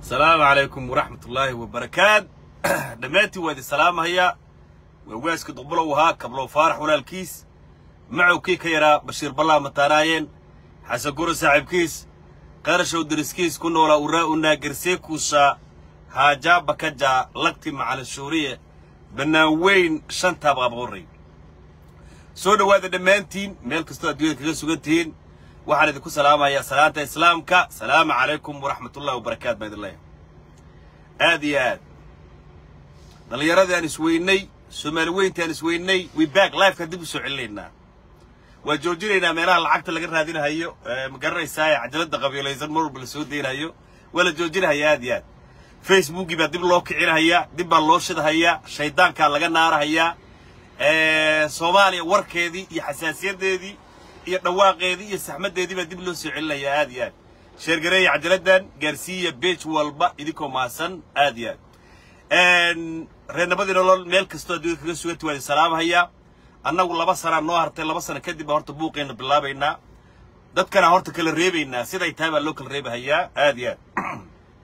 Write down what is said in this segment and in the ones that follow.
asalaamu calaykum waraxmat ullaahi wabarakaat dhammaantiin waa idin salaamahayaa waa waaska duqbulow ahaa kablow faarax walaalkiis macowkii ka yaraa bashiir ballaa mataanaayeen xasan guro saaxiibkiis qarashow deriskiis ku noolaa uraa unaa gerseekuusaa haajaa bakajaa lagti macalin shuuriye bannaan weyn shantaa qaabqorray soo dhowaada dhammaantiin meel kastoo adduunyada kaga sugan tihiin waxaan idinku salaamayaa salaanta islaamka salaamu calaykum waraxmatullahi wabarakaat baa idin leeyahay aad iyo aad dhallinyaradii aan isweynay soomaali weyntii aan isweynay we back lifekaan dib u soo celinaynaa waa joojinaynaa meelaha lacagta laga raadinahayo ma garanaysaa ee cajalada qabiilaysan mar walba la soo deynahayo waa la joojinahayaa aad iyo aad facebookii baa dib loo kicinahayaa dib baa loo shidahayaa shaydaankaa laga naarahayaa soomaaliya warkeedii iyo xasaasiyadeedii iyo dhawaaqeedii iyo saxmaddeedii baa dib loo soo celinayaa aad iyo aad sheergareeya cajaladdan gaarsiiya beej walba idinkoo maasan aad iyo aad reernabadii nolol meel kastoo adduunya kaga suganta waa idin salaamahayaa annagu laba sanaa noo hartay laba sana kadib baa horta buuqeenna bilaabaynaa dadkana horta kala reebaynaa siday tahay baa loo kala reebahayaa aad iyo aad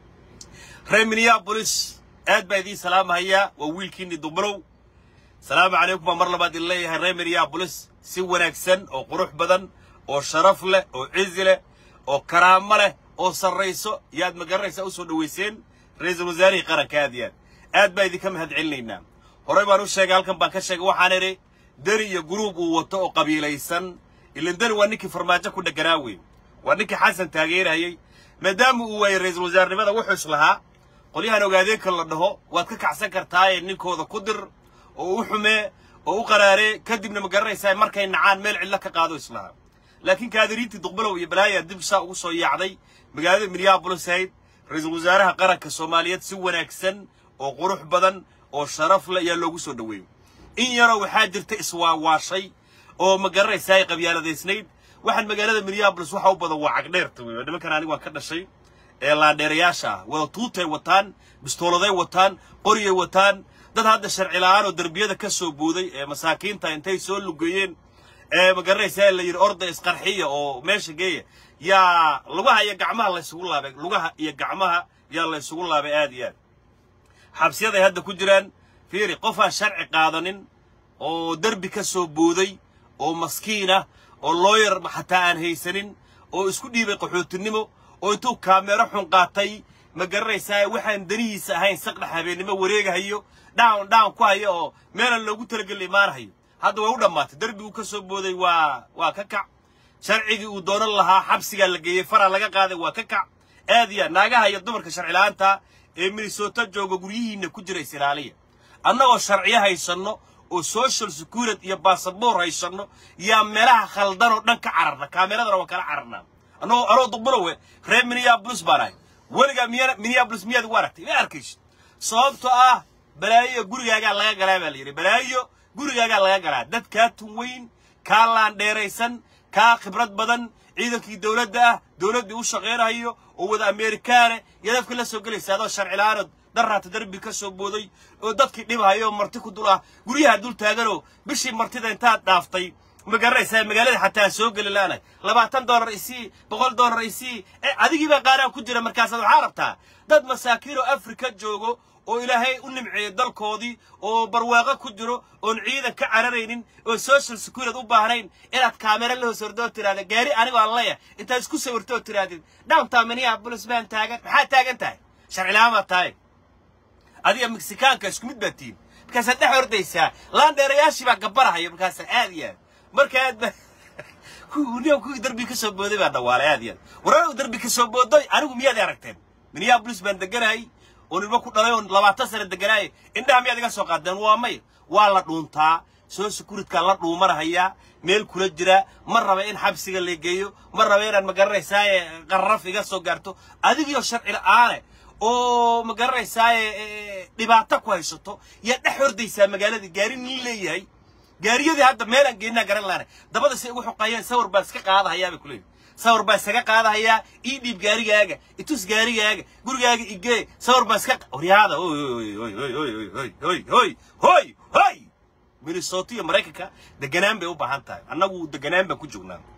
reer minneabolis aad baa idiin salaamahayaa waa wiilkiinni dumbalow salaamu calaykum baa mar labaad idin leeyahay reer minneabolis si wanaagsan oo qurux badan oo sharaf leh oo cizi leh oo karaamo leh oo sarrayso yaad ma garanaysaa u soo dhowayseen ra-iisul wasaarihii qaranka aad iyo aad aad baa idinka mahad celinaynaa horey baan u sheegay halkan baan ka sheegay waxaan idhi deri iyo guruub uu wato oo qabiilaysan ilan deri waa ninkii farmaajo ku dheganaa wey waa ninkii xasan taageerayay maadaama uu waayey ra-iisul wasaarnimada wuxuu is lahaa qolyahan ogaadeenka la dhaho waad ka kacsan kartaaye ninkooda ku dir oo u xumee oo u qaraaree kadibna ma garanaysaa markay nacaan meel cidlo ka qaado islahaa laakiin kaadiriintii duqbalow iyo balaayaa dib saa ugu soo yaacday magaalada minneabolis ahayd ra-iisul wasaaraha qaranka soomaaliyeed si wanaagsan oo qurux badan oo sharaf leh ayaa loogu soo dhoweeyey in yaroo waxaa jirta iswaawaashay oo ma garanaysaa ay qabyaaladaysnayd waxaan magaalada minneabolis waxa u badan waa cagdheerta wey nimankan aniga waan ka dhashay ee laandheerayaasha ah wada tuutay wataan bistooladay wataan qoriyay wataan dad hadda sharci la'aan oo derbiyada ka soo buuday ee masaakiinta intay soo lugeeyeen ee ma garanaysaa la yidhi orda isqarxiya oo meesha geeya yaa lugaha iyo gacmaha la ysugu laabay lugaha iyo gacmaha yaa la ysugu laabay aad iyo aad xabsiyaday hadda ku jiraan fiiri qof aan sharci qaadanin oo derbi ka soo buuday oo maskiin ah oo looyar xataa aan haysanin oo isku dhiibay qaxootinimo oo intuu kaameero xun qaatay ma garanaysaa waxaan danihiisa ahayn saqdhex habeennimo wareegahayo dhawn dhawn ku haya oo meelan loogu talageli imaanahayo hadda way u dhammaatay derbiguu ka soo booday waa waa ka kac sharcigii uu doonan lahaa xabsigaa la geeyey faraa laga qaaday waa ka kac aad iyo naagaha iyo dumarka sharci la'aanta ee minnesota jooga guryihiinna ku jira isilaaliya annagoo sharciyo haysanno oo social security iyo basaboor haysanno yaa meelaha khaldan oo dhan ka cararna kaameradana waa kala cararnaa annagoo anoo duqbulowe reer minneabolis baan ahay weligaa miya minneabolis miyaad ugu aragtay ma arkaysid sababtoo ah balaayo gurigaagaa laga galaa baa la yidhi balaayo gurigaagaa laga galaa dad kaa tun weyn kaa laandheeraysan kaa khibrad badan ciidankii dowladda ah dowladdii u shaqaynayo oo wada ameerikaane iyo dadka la soo gelaysa adoo sharci la'aanood daraata derbi ka soo booday oo dadkii dhibhayo marti ku dul ah guryaha dul taaganoo bishii martida intaad dhaaftay ma garanaysaa magaalada xataa soo geli la'aanay labaatan dollar isii boqol dollar isii ee adigii baa qaaraan ku jira markaasaad waxaa rabtaa dad masaakiin oo afrika joogo oo ilaahay u nimceeyey dalkoodii oo barwaaqo ku jiro oon ciidan ka cararaynin oo social security u baahnayn inaad kaamera la hoos ordoo tiraahda gaari anigoo aan leeyahay intaad isku sawirtoo tirahdid downtown minneapolis baan taagan maxaa taagan tahay sharci la'aan baad tahay adiga meksikaanka isku mid baad tihin markaasaad dhex ordaysaa laandheerayaashii baa gabarahaya markaasa aad iyo aad marka aad ba kuwii kuwii darbi ka soo booday baa dhawaalay aad iyo aad warar darbi ka soo booday anigu miyaad aragteen minneapolis baan deganahay oo nilmo ku dhalay oo labaatan sano deganaaya indhaha miyaad iga soo qaadeen waa may waa la dhuuntaa soo sekuritkaa la dhuumanahayaa meel kula jira ma raba in xabsiga la geeyo ma raba inaad ma garanaysaaye qarraf iga soo gaarto adigiyo sharci la'aane oo ma garanaysaaye dhibaato ku haysato yaa dhex hordaysaa magaaladii gaari nin leeyahay gaariyadii hadda meelaan geynaa garan laana dabada say ugu xoqayeen sawir baan iska qaadahayaa bay kuleeyihin sawir baan isaga qaadahayaa ii dhiib gaarigaaga itus gaarigaaga gurigaaga igee sawir baan iska waryaada hoy hoy hoy hoy hoy hoy hoy hoy hoy minnesota iyo maraykanka deganaan bay u baahan tahay annagu deganaan baan ku joognaa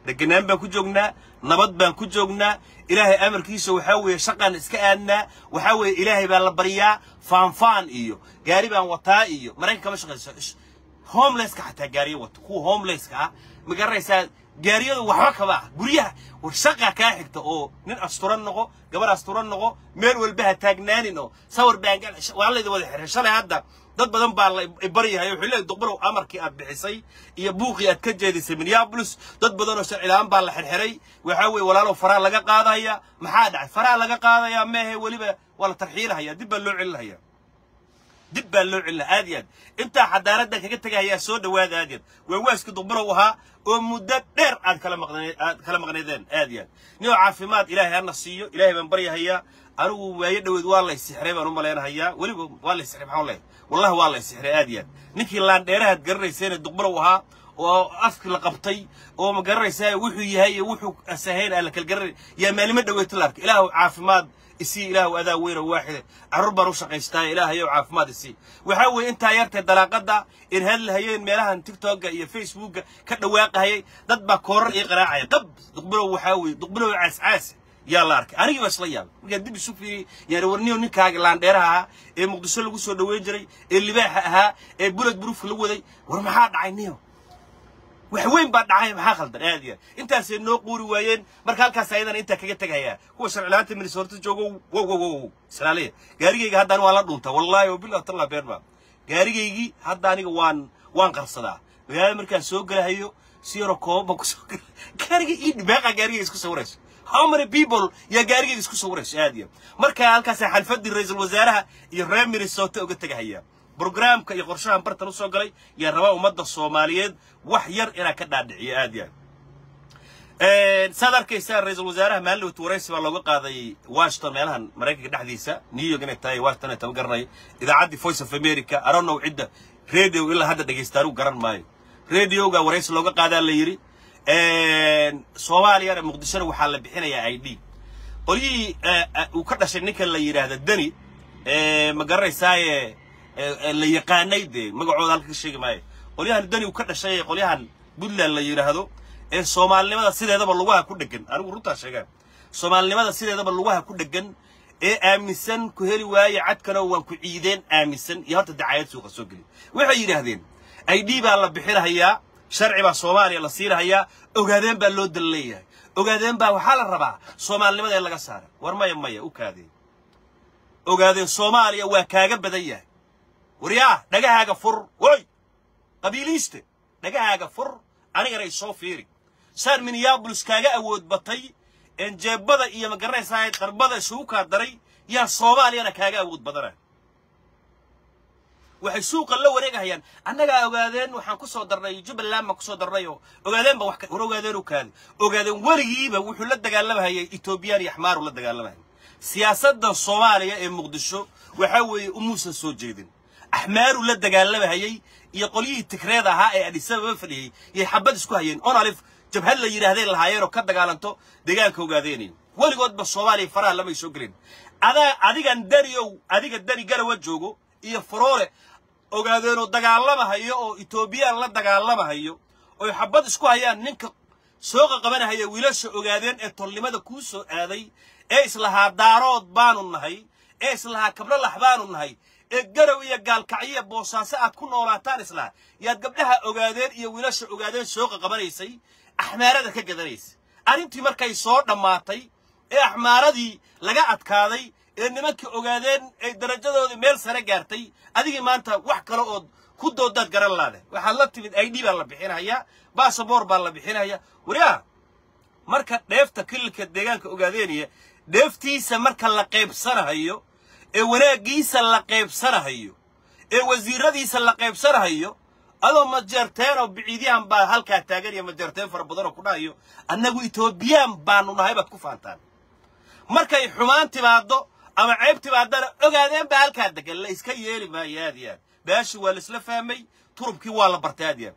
deganaan baan ku joognaa nabad baan ku joognaa ilaahay amarkiisa waxaa weeye shaqaan iska aadnaa waxaa weeye ilaahay baa la baryaa faanfaan iyo gaari baan wataa iyo maraykan kama shaqayso homelesska xataa gaariyo wato kuwa homelesska ah ma garanaysaa gaariyadu waxba kaba ah guryaha war shaqa kaa xigta oo nin asturan noqo gabar asturan noqo meel walba ha taagnaanin oo sawir baangal waa layda wada xirxir shalay hadda dad badan baa la baryahay wuxuu leeyahay duqbarow amarkii aad bixisay iyo buuqii aad ka jeedisay minneapolis dad badan oo sharci la'aan baa la xirxiray waxaa weeye walaalow faraa laga qaadaya maxaa dhacay faraa laga qaadaya meehe weliba waa la tarxiilahaya dib baa loo celinahaya dib baa loo celina aad iyo aad intaa xadaaradan kaga tegahayaa soo dhawaada aad iyo aad waa waaska duqbarow ahaa oo muddo dheer aad kala maqnee aad kala maqneedeen aad iyo aad ninoo caafimaad ilaahay hana siiyo ilaahay baan baryahayaa anigu waayo dhoweed waa lay sixray baan u malaynahayaa weliba waa lay sixray maxaan leeyahay wallahi waa lay sixray aad iyo aad ninkii laandheerahaad garanayseene duqbarow ahaa oo afki la qabtay oo ma garanaysaa wuxuu yahay iyo wuxuu asahayn aan la kala garanay yaa maalimo dhaweeta la arkay ilaahu caafimaad isii ilaahu adaa weyna waaxida carruur baan u shaqaystaa ilaahayow caafimaad isii waxaa weeye intaa yartee dalaaqada in hadlahayeen meelahan tiktoka iyo facebooka ka dhawaaqahayay dad baa koorar ii qaraacaya qab duqbilow waxaa weeye duqbilow caascaas yaa la arkay anigii baa isla yaabay markaan dib isu fiiriyey yaani warniyo ninkaaga laandheeraha ahaa ee muqdisho lagu soo dhaweyn jiray ee libaaxa ahaa ee bulad buruufka la waday war maxaa dhacay niyo wax weyn baa dhacay maxaa khaldan aad iyo aad intaasay noo quuri waayeen marka halkaas ayadana intaa kaga tegayaa kuwa sharcilaanta minnesota joogo wow wow wow islaaliya gaarigayga hadda aniga waan la dhuntaa wallaahi wabillahi tallah been baa gaarigaygii hadda aniga waan waan qarsadaa magaalada markaan soo gelahayo si yaroo kooban baan kusoo gela gaariga ii dhibaaqa gaarigayga isku sawirayso how many people yaa gaarigayga isku sawirayso aad iyo marka halkaas xalfadii ra-iisul wasaaraha iyo reer minnesota uga tegahaya برنامجka iyo qorshahan bartan u soo galay yaa rabaa ummadda soomaaliyeed wax yar inaa ka dhaadhiciyo aad iyo aad saad arkaysaa ra-iisul wasaaraha maalin dhawt waraysi baa looga qaaday washington meelahan maraykanka dhexdiisa new york inay tahay washington ay taba garanay idaacaddii voice of america aronow cidda radio ilaa hadda dhegaysta anigu garan maayo radioga waraysi looga qaadaa la yidhi soomaaliyana muqdishona waxaa la bixinayaa i d qolyihii uu ka dhashay ninkan la yidhaahda deni ma garanaysaaye la yaqaanay dee magacooda halka ka sheegi maayo qolyahan dani uu ka dhashay ee qolyahan puntland la yidhaahdo ee soomaalinimada sideedaba lugaha ku dhegan anigu runtaa sheegaan soomaalinimada sideedaba lugaha ku dhegan ee aaminsan ku heli waaye cadkano waan ku ciideen aaminsan iyo horta dacaayad suuqa soo geli waxay yidhaahdeen i d baa la bixinahayaa sharci baa soomaaliya la siinahayaa ogaadeen baa loo dal leeyahay ogaadeen baa waxaa la rabaa soomaalinimada in laga saara war maya maya u kaadeen ogaadeen soomaaliya waa kaaga badan yahay waryaa dhagahaaga fur woy qabiiliiste dhagahaaga fur anigana isoo fiiri saan minneabolis kaaga awood batay een jeebada iyo magaranaysaa qarbada isugu kaa daray yaa soomaaliyana kaaga awood badana waxay suuqa la wareegahayaan annagaa ogaadeen waxaan ku soo darnay jubbaland baan ku soo darnay oo ogaadeen ba wax war ogaadeen u kaadi ogaadeen weligiiba wuxuu la dagaalamahayay etoobiyaan iyo axmaaru la dagaalamahayay siyaasadda soomaaliya ee muqdisho waxaa weeye umuusan soo jeedin axmaaru la dagaalamahayay iyo qolyihii tigreed ahaa ee adhisababa fadhiyey yay xabad isku hayeen onalif jabhad la yidhaahdeen lahaayeen oo ka dagaalanto deegaanka ogaadeenay weligoodba soomaaliya faraha lamay soo gelin adaa adigan dariow adiga dari garawa joogo iyo faroole ogaadeenoo dagaalamahayo oo etoobiyaan la dagaalamahayo oy xabad isku hayaan ninka sooqa qabanahaya wiilasha ogaadeen ee tolnimada kuu soo aaday ee islahaa daarood baanu nahay ee islahaa kablolax baanu nahay ee garow iyo gaalkacyo boosaaso aad ku noolaataan islaha yaad gabdhaha ogaadeen iyo wiilasha ogaadeen sooqa qabanaysay axmaarada ka gadanaysa arrintii markay soo dhammaatay ee axmaaradii laga adkaaday ee nimankii ogaadeen ay darajadoodii meel sare gaartay adigii maanta wax kale ood ku doodaad garan laade waxaad la timid i d baa la bixinayaa basaboor baa la bixinayaa waryaa marka dheefta kililka deegaanka ogaadeenaya dheeftiisa marka la qaybsanahayo ee wanaaggiisa la qaybsanahayo ee wasiiradiisa la qaybsanahayo adoo majeerteen oo biciidyahan baa halkaa taagan iyo majeerteen fara badan oo ku dhahayo annagu etoobiyaan baanu nahay baad ku faantaan markay xumaan timaaddo ama ceeb timaadana ogaadeen baa halkaa degan la iska yeeli maayo aad iyo aad baashi waa laisla fahmay turubkii waa la bartay aad iyo aad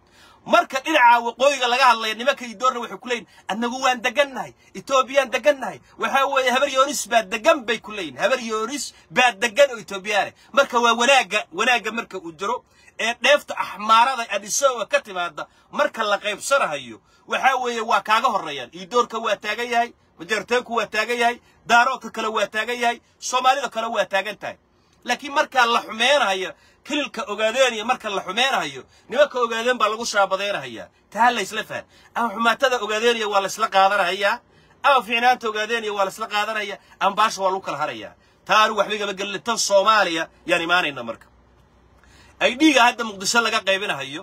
marka dhinaca waqooyiga laga hadlaya nimanka idoorna waxay ku leeyihin annagu waan degannahay etoobiyaan degannahay waxaa weeye habar yoonis baa degan bay ku leeyihin habar yoonis baa degan oo etoobiyaane marka waa wanaagga wanaagga marka uu jiro ee dheefta axmaarada adhisowa ka timaada marka la qaybsanahayo waxaa weeye waa kaaga horreeyaan iidoorka waa taagan yahay majarteenku waa taagan yahay daaroodka kale waa taagan yahay soomaalida kale waa taagan tahay laakiin markaa la xumeynayo kililka ogaadeenaya marka la xumeynayo nimanka ogaadeen baa lagu shaabadeynahayaa taa laysla fahan ama xumaatada ogaadeenaya waa laysla qaadanahayaa ama fiicnaanta ogaadeenaya waa laysla qaadanaya ama baasha waa lagu kala harayaa taa anigu waxba igama gelin tan soomaaliya yaan imaanayna marka ay dhiiga hadda muqdisho laga qaybinahayo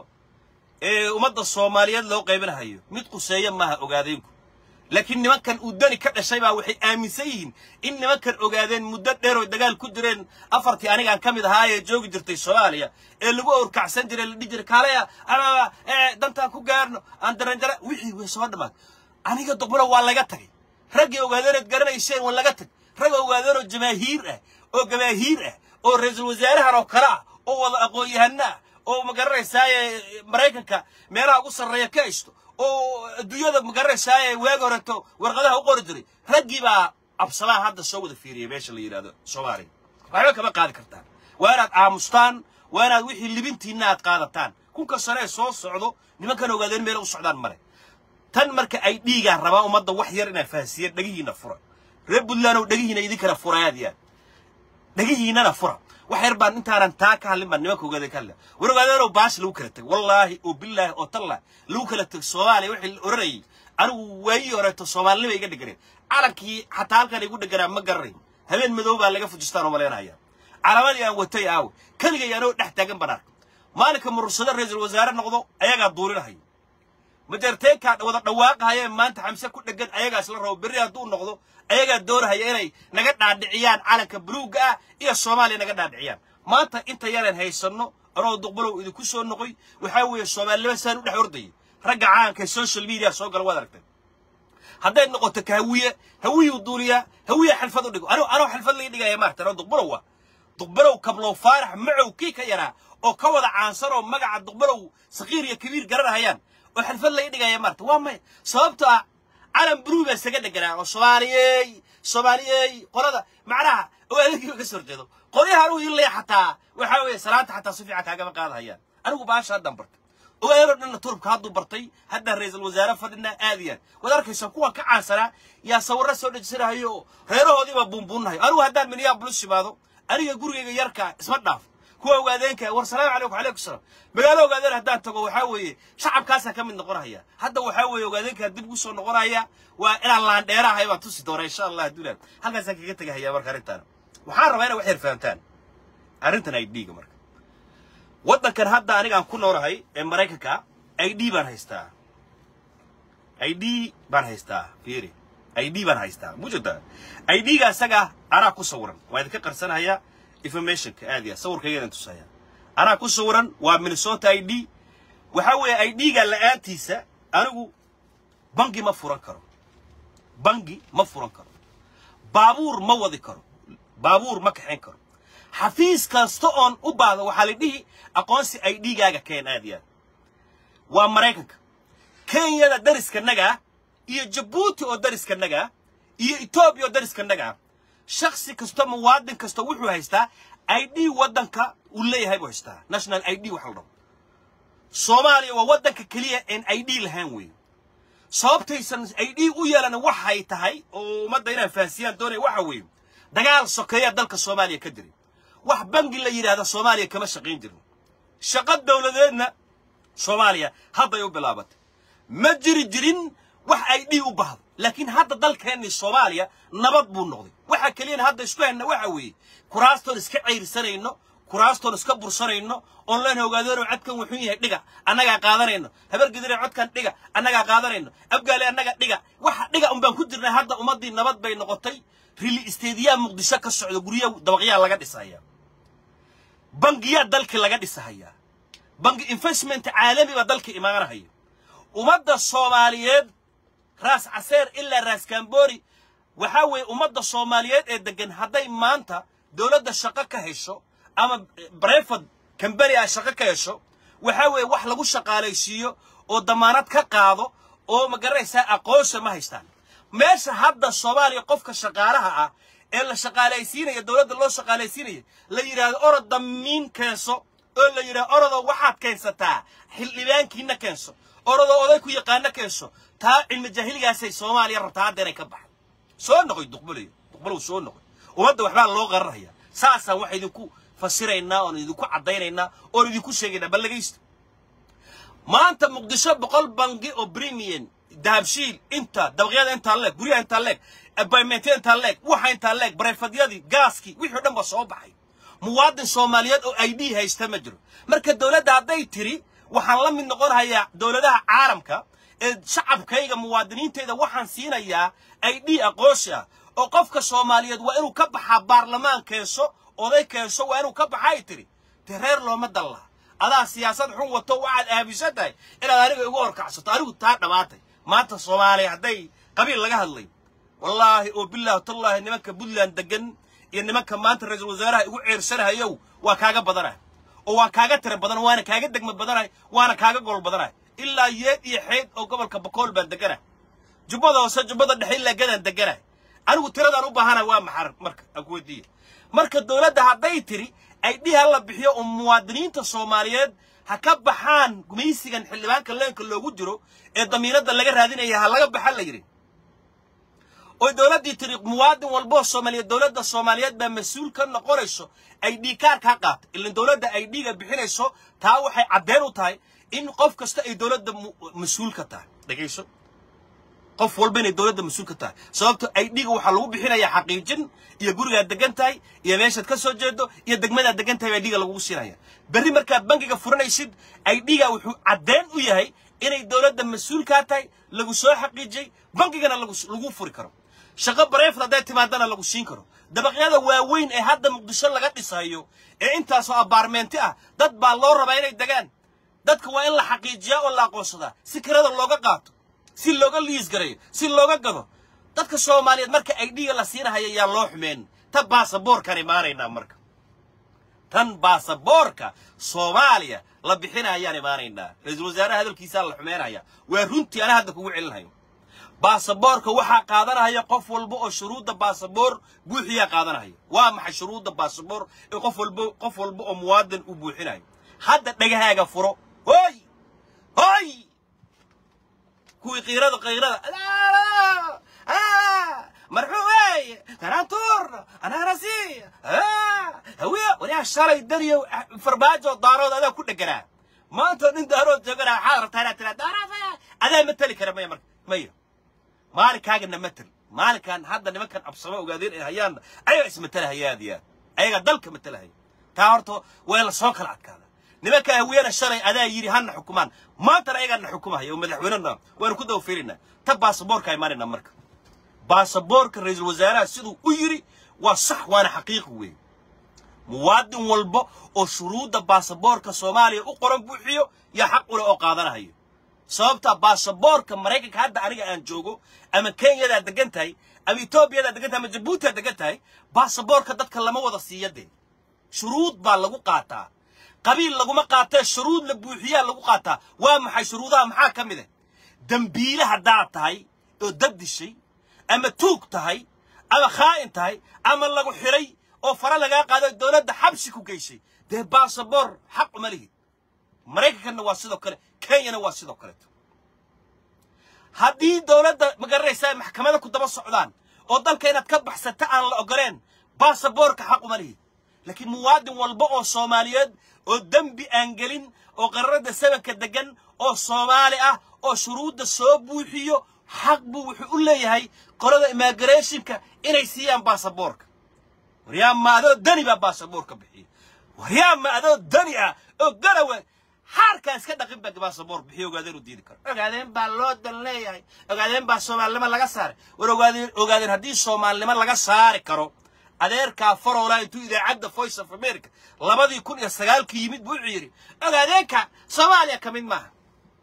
ee ummadda soomaaliyeed loo qaybinahayo mid quseeya maaha ogaadeenku laakiin nimankan uu dani ka dhashay baa waxay aaminsan yihiin in nimankan ogaadeen muddo dheer oo dagaal ku jireen afartii anigaan ka mid ahaa ee joogi jirtay soomaaliya ee lagu awrkacsan jiray la dhihi jiray kaalaya ama dantaan ku gaarno aan daranjara wixii way soo dhammaad aniga doqbalo waa laga tagay raggii ogaadeeneed garanayseen waa laga tag rag ogaadeenoo jamaahiir ah oo gamaahiir ah oo ra-iisul wasaarahan oo kale ah oo wada aqoon-yahano ah oo magaranaysaay maraykanka meelaha ugu sarreeya ka haysto oo adduunyada magaranaysaay waagi horeto warqadaha u qori jiray raggii baa absamaha hadda soo wada fiiriyay meesha la yidhahdo soomaaliya waxba kama qaadi kartaan waa inaad aamustaan waa inaad wixii libintiinna aad qaadataan kunka sare ee soo socdo nimankan ogaadeen meela u socdaan male tan marka ay dhiigaan rabaa ummadda wax yar inaa fahansiiyeen dhegihiinna fura reer puntland oo dhegihiina idinkana furayaadiyaan dhegihiinnana fura wax yar baan intaanan taa ka hadlin baan nimanka ogaadeen ka hadlaya war ogaadeenoo baash lagu kala teg wallaahi oo bilaahi oo tallah lagu kala teg soomaaliya wixii la oranayay anigu waayii horeeto soomaalinima iga dheganeen calankii xataa halkan igu dheganaa ma garanayn habeen madow baa laga fujistaan oo malaynaya calaamadii aan watay aawe keligay anoo dhex taagan baan arka maalinka murursado ra-iisul wasaare noqdo ayagaa duulinahayo majarteenkaa wada dhawaaqahaya maanta xamse ku dhegan ayagaas la rabo berri hadduu noqdo ayagaa doonahaya inay naga dhaadhiciyaan calanka buluugga ah iyo soomaaliya naga dhaadhiciyaan maanta inta yareen haysanno anoo duqbalow idinku soo noqoy waxaa weeye soomaalinima saan u dhex ordayay ragga caanka social media soo gala waad aragtay hadday noqoto ka hawiye hawiyuu duuliyaa hawiya xalfad u dhigo anoo anoo xalfad laga dhigaya maarta anoo duqbalow ah duqbalow kablow faarax macow kii ka yaraa oo ka wada caansan oo magaca duqbalow sakiir iyo kabiir garanahayaan oo xalfad laga dhigaya maarta waa maya sababto ah calan buluug baa isaga dheganaa oo soomaaliyey soomaaliyey qolada macnaha oo adeegiiba ka soo horjeedo qolyaha anugu ilaya xataa waxaa weeye salaanta xataa si fiican kaagama qaadahayaan anigu baasha haddaan bartay ogaadeenoo dhanna turubka hadduu bartay haddaan ra-iisul wasaare fadhinaa aadiyaan waad arkaysaa kuwan ka caansanaa yaa sawirro soo dhejisanahayo oo reerahoodiibaa buunbuunahayo anigu haddaan minneapolis imaado aniga gurigayga yarkaa isma dhaaf kuwa ogaadeenka war salaamu calaykum calaykum salaam magaalo ogaadeen haddaan tago waxaa weeye shacabkaasaa ka mid noqonaya hadda waxaa weeye ogaadeenkaa dib ugu soo noqonaya waa inaan laandheerahay baan tusi doona insha allah adduulaan halkaasaan kaga tegahaya marka arrintaan waxaan rabaa inay wax yar fahamtaan arrintan ay dhiiga marka waddankan hadda anigaan ku noolahay ee maraykanka i d baan haystaa i d baan haystaa fiiri i d baan haystaa mujada i d-ga isaga anaa ku sawiran waa idinka qarsanayaa informationka aad ya sawirkaygadan tusaya anaa ku sawiran waa minnesota i d waxaa weeye i d-ga la'aantiisa anigu bangi ma furan karo bangi ma furan karo baabuur ma wadi karo baabuur ma kaxayn karo xafiis kasta oon u baahdo waxaa la dhihi aqoonsi ay dhiigaaga keen aad yaad waa maraykanka kenyada dariskanagaa iyo jabuuti oo dariskanagaa iyo etoobiya oo dariskanagaa shaksi kasta muwaadin kasta wuxuu haystaa i d waddanka uu leeyahay buu haystaa national i d waxa la dhaho soomaaliya waa waddanka keliya een i d lahaan weeye sababtaysan i d u yeelana waxay tahay oo ummadda inaan fahansiyaan doonaya waxa weeye dagaal sokeeyaa dalka soomaaliya ka jiray wax bangi la yidhaahda soomaaliya kama shaqayn jirin shaqo dawladeedna soomaaliya hadday u bilaabatay ma jiri jirin wax ay dhii u baahdo laakiin hadda dalkeennii soomaaliya nabad buu noqday waxa keliyana hadda isku hayna waxa weeye kuraastoon iska cayrisanayno kuraastoon iska bursanayno oon leen ogaadeenoo codkan wuxuu yahay dhiga annagaa qaadanayno habargidire codkan dhiga annagaa qaadanayno abgaale annaga dhiga waxa dhiga un baan ku jirnay hadda ummaddii nabad bay noqotay rili isteediyaa muqdisho ka socda gurya dabaqyaa laga dhisaya bangiyaa dalkii laga dhisahayaa bangi investment caalami baa dalka imaanahaya ummadda soomaaliyeed raas caseer ilaa raas kambori waxaa weeye ummadda soomaaliyeed ee degan hadday maanta dowladda shaqo ka hesho ama breford kambani ah shaqo ka hesho waxaa weeye wax lagu shaqaalaysiiyo oo damaanad ka qaado oo ma garanaysaa aqoonsa ma haystaan meesha hadda soomaaliya qofka shaqaalaha ah ee la shaqaalaysiinaya dowladda loo shaqaalaysiinaya la yidhaahdo orod damiin keenso oo la yidhahdo orodoo waxaad keensataa xildhibaankiina keenso orodoo oday ku yaqaana keenso taa cilmi jaahiligaasay soomaaliya rabtaa hadda inay ka baxdo soo noqoy duqbalayo duqbalow soo noqoy ummadda waxbaa loo qararaya saasaan waxaa idinku fasiraynaa oon idinku caddaynaynaa oon idinku sheegaynaa bal dhegaysta maanta muqdisho boqol bangi oo premium dahabshiil inta dabaqyada intaa leeg guryaha intaa leeg abaymentyada intaa leeg waxa intaa leeg bareefadyadii gaaskii wixii o dhan ba soo baxay muwaadin soomaaliyeed oo i d haysta ma jiro marka dowladda hadday tiri waxaan la mid noqon hayaa dowladaha caalamka ee shacabkayga muwaadiniintayda waxaan siinayaa i d aqoonsi ah oo qofka soomaaliyeed waa inuu ka baxaa baarlamaan keenso oday keenso waa inuu ka baxa ay tiri dee reer looma dan laha adaa siyaasad xun wato waxaad aaminsan tahay inaad aniga igu horkacsato anigu taa dhammaatay maanta soomaaliya hadday qabiil laga hadlay wallaahi oo bilaahi tallaahi nimanka puntland degan iyo nimanka maanta ra-iisul wasaaraha igu ceersanahayow waa kaaga badanahay oo waa kaaga tira badan waana kaaga degma badanahay waana kaaga gol badanahay ilaa yeed iyo xeyd oo gobolka bakool baan deganahay jubbada hoose jubbada dhexe ilaa gadaan deganahay anigu tiradaan u baahanahay waa maxar marka aan ku weydiiya marka dowladda hadday tiri ay dhihi hala bixiyo oo muwaadiniinta soomaaliyeed ha ka baxaan gumaysigan xildhibaanka leenka loogu jiro ee damiinadda laga raadinaya ha laga baxa la yidhi oy dowladdii tiri muwaadin walboo soomaaliyeed dowladda soomaaliyeed baa mas-uul ka noqonayso ay dhii kaarkaa qaata ilan dowladda ay dhiiga bixinayso taa waxay caddeen u tahay in qof kasta ay dowladda mas-uul ka tahay dhegayso qof walba inay dowladda mas-uul ka tahay sababto ay dhiga waxaa lagu bixinayaa xaqiijin iyo gurigaad degan tahay iyo meeshaad ka soo jeedo iyo degmadaad degan tahay baa dhiga lagugu siinaya berri markaad bangiga furanaysid ay dhiga wuxuu caddeen u yahay inay dowladda mas-uul kaa tahay lagu soo xaqiijiyey bangigana lagu furi karo shaqo bareefad hadday timaadana lagu siin karo dabaqyada waaweyn ee hadda muqdisho laga dhisayo ee intaasoo abaarmeenti ah dad baa loo rabaa inay degaan dadka waa in la xaqiijiyaa oo la aqoonsadaa si kirada looga qaato si looga liis gareeyo si looga gado dadka soomaaliyeed marka ay dhiga la siinahaya yaa loo xumeen ta baasaboorkaan imaanaynaa marka tan baasaboorka soomaaliya la bixinayaan imaanaynaa ra-iisul wasaaraha hadalkiisaa la xumeynaya waa runtii ana hadda kugu celinhayo baasaboorka waxaa qaadanaya qof walba oo shuruudda baasaboor buuxiyaa qaadanaya waa maxay shuruudda baasaboor ee qof walba qof walba oo muwaadin uu buuxinayo hadda dhagahaaga furo hoy hoy kuwii qiirada qiirada marxuu weeye tanaantuurna anaanasi hawiya waliyaa shalay dariyo farmaajo daarood adaa ku dheganaa maanta nin daarood jooganaa waxaad rabtaa inaad tiraa daarood adaa mateli kara maya marka maya maalinkaagana matel maalinkan hadda nimankan absamo ogaadeen ay hayaan ayaga ismatalahaya aad iyo aad ayaga dalka matalahaya taa horta waa la soo kala adkaada nimanka hawiyana shalay adaa yidhi hana xukumaan maantana ayagaana xukumahaya oo madaxweynena waanu ku daba fiirinaa ta baasaboorka imaanayna marka baasaboorka ra-iisul wasaaraha siduu u yidhi waa sax waana xaqiiqi weeye muwaadin walba oo shuruudda baasaboorka soomaaliya u qoran buuxiyo yaa xaq ule oo qaadanahayo sababta baasaboorka maraykanka hadda aniga aan joogo ama kenyadaad degan tahay ama etoobiyadaa degan tahay ama jabuutiaad degan tahay baasaboorka dadka lama wada siiya dee shuruud baa lagu qaataa qabiil laguma qaatee shuruud la buuxiyaa lagu qaataa waa maxay shuruudaha maxaa ka mid ah dembiile haddaad tahay oo dad dishay ama tuug tahay ama khaa'in tahay ama lagu xidhay oo fara lagaa qaado dowladda xabsi ku geysay dee baasaboor xaq uma lihid maraykankanna waa sidoo kale kenyana waa sidoo kaleeto haddii dowladda magaranaysaa maxkamada ku daba socdaan oo dalka inaad ka baxsata aan la ogoleen baasaboorka xaq uma lihid laakiin muwaadin walba oo soomaaliyeed oo dembi aan gelin oo qararada sabanka degan oo soomaali ah oo shuruudda soo buuxiyo xaq buu wuxuu u leeyahay qolada immigrationka inay siiyaan baasaboorka waryaa ma adoo dani baa baasaboorka bixiya waryaa ma adoo dani ah oo garawe xaarkaa iska dhaqin baa baasaboor bixiyo ogaadeen u diidi karo ogaadeen baa loo dan leeyahay ogaadeen baa soomaalinimo laga saaray war ogaadeen ogaadeen haddii soomaalinimo laga saari karo adeerkaa faroola intuu idaacadda voice of america labadii kun iyo sagaalkii yimid buu wuxuu yidhi ogaadeenka soomaaliya ka mid maaha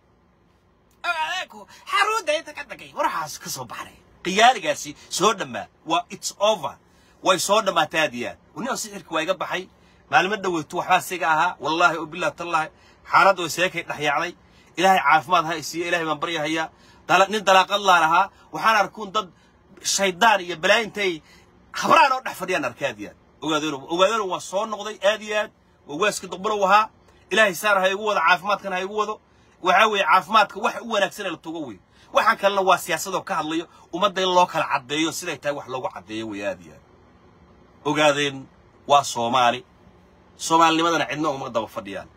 ogaadeenku xaruudda inta ka dagay waraxaas ka soo baxnay qiyaaligaasi soo dhammaa waa its over way soo dhammaatay aad iyo aad waniba sixirka waa iga baxay maalimo dhaweytu waxbaa siga ahaa wallaahi oo bilah tallaahi xaaladda way seekay dhexyaacday ilaahay caafimaad ha isiiyo ilaahay baan baryahayaa dala- nin dalaaqad laan ahaa waxaan arkuun dad shaydaan iyo balaa intay habraan oo dhex fadhiyaan arka aad iyo aad ogaadeeno ogaadeeno waa soo noqday aad iyo aad waa waaska duqbulow ahaa ilaahay saar ha igu wado caafimaadkan ha igu wado waxaa weeye caafimaadka wax u wanaagsan ee la tugo wey waxaan kalena waa siyaasadoo ka hadlayo ummadda in loo kala caddeeyo siday tahay wax loogu caddeeyo wey aad iyo aad ogaadeen waa soomaali soomaalinimadana cidna uma daba fadhiyaan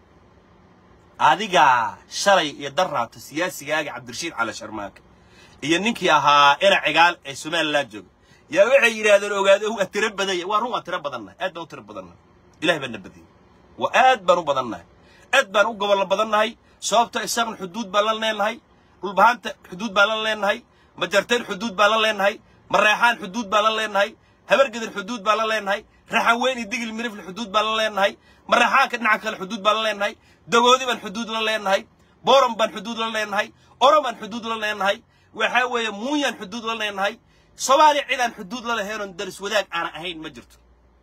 adigaa shalay iyo darraabta siyaasigaaga cabdirashiid cali sharmaake iyo ninkii ahaa ina cigaal ee somalilan jooga yaa waxay yidhaahdeen ogaado waa tiro badanya waa run waa tiro badannahay aad baan u tiro badannahay ilahay baan na badiyey waa aad baan u badannahay aad baan u gobollo badannahay sababto isagna xuduud baan la leenahay dhulbahanta xuduud baan la leenahay majarteen xuduud baan la leenahay mareexaan xuduud baan la leenahay habargedan xuduud baan la leenahay raxan weyn iyo digil mirifle xuduud baan la leenahay mareexaanka dhinaca kale xuduud baan la leenahay dagoodi baan xuduud la leenahay booram baan xuduud la leenahay orom baan xuduud la leenahay waxaa weeye muuyaan xuduud la leenahay soomaaliya cidaan xuduud la lahaynoon daris wadaag aana ahayn ma jirto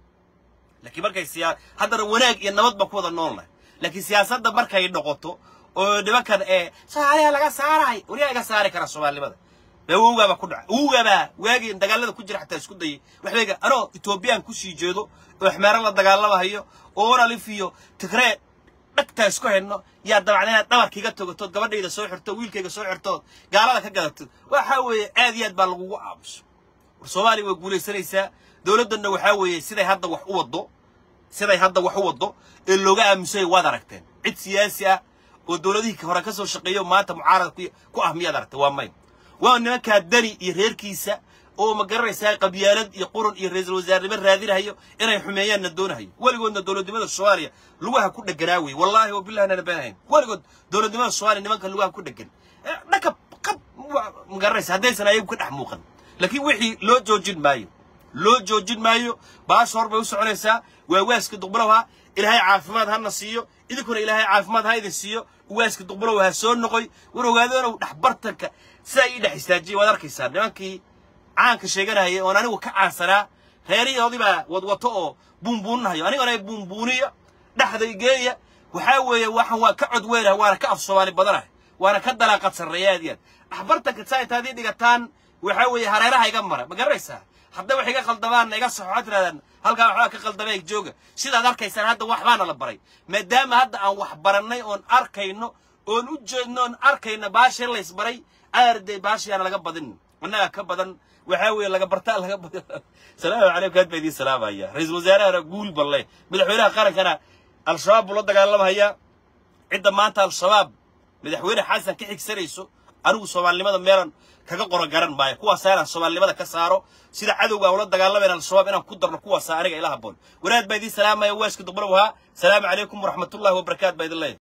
laakiin markay siyaa haddana wanaag iyo nabad baan ku wada noolnahay laakiin siyaasadda markay noqoto oo nimankan ee soomaaliya laga saaraay wariyaa iga saari kara soomaalinimada bee wowgaabaa ku dhaca wowgaabaa waagii dagaalada ku jira xataa isku dayay waxbayga anoo etoobiyaan kusii jeedo oo xmeero la dagaalamahayo oo onalif iyo tigree dhagtaa isku hayno yaa dabacda inaad dhabarkiiga togatood gabadhayda soo xirto wiilkayga soo xirtood gaalada ka gadatod waxaa weeye aad iyo aad baa lagugu aamuso war soomaaliya way guulaysanaysaa dowladdanna waxaa weeye siday hadda wax u waddo siday hadda wax u waddo ee looga aamusay waad aragteen cid siyaasi ah oo dowladihii hore ka soo shaqeeyo maanta mucaarada ku- ku ah miyaad aragtay waa may waa nimankaa dani iyo reerkiisa oo ma garanaysaa qabyaalad iyo qurun iyo ra-iisul wasaarnimo raadinahayo inay xumeeyaanna doonahayo weligoodna dowladnimada soomaaliya lugaha ku dheganaa wey wallaahi wa billahi nana beenahayn weligood dowladnimada soomaaliya nimanka lugaha ku dhegan Eh, dhakab qab wa- ma garanaysa haddaysan ayagu ka dhex muuqan laakiin wixii loo joojin maayo loo joojin maayo baasha hor bay u soconaysaa waa waaska duqbalow ilaahay caafimaad hana siiyo idinkuna ilaahay caafimaad ha idin siiyo waaska duqbalow ha soo noqoy war ogaadonow dhexbartanka sidaa ii dhex istaajiyay waad arkaysaa nimankii caanka sheeganahaya oon anigu ka caansanaa reerihoodii baa wadwato oo buunbuuninahayo anigana buunbuuniya dhexday geeya waxaa weeye waxan waa ka cod weynaha waana ka af soomaali badanaha waana ka dalaaqad sarreeya aad iyo aad dhexbartanka saa intaad ii dhigataan waxaa weeye hareeraha iga mara ma garanaysaa hadday wax iga khaldamaanna iga saxo waxaad tirahdaan halkaa waxbaa ka khaldamay jooga sidaad arkaysaan hadda waxbaana la baray maadaama hadda aan wax barannay oon arkayno oon u jeedno oon arkayno baashii laysbaray aarday baashiyaana laga badin annaga ka badan waxaa weeye laga bartaa laga badan salaamu calaykum aad baa idiin salaamaya ra-iisul wasaarahana guul balle madaxweynaha qarankana al-shabaab buu la dagaalamaya cidda maanta al-shabaab madaxweyne xasan ka xigsanayso anigu soomaalinimada meelan kaga qoran garan maayo kuwaasaa inaan soomaalinimada ka saaro sida cadowga ula dagaalamayna al-shabaab inaan ku darno kuwaasaa aniga ila haboon wanaad baa idiin salaamaya waaska duqbalow ahaa salaamu calaykum waraxmatullahi wabarakaatu baa idin leeyahay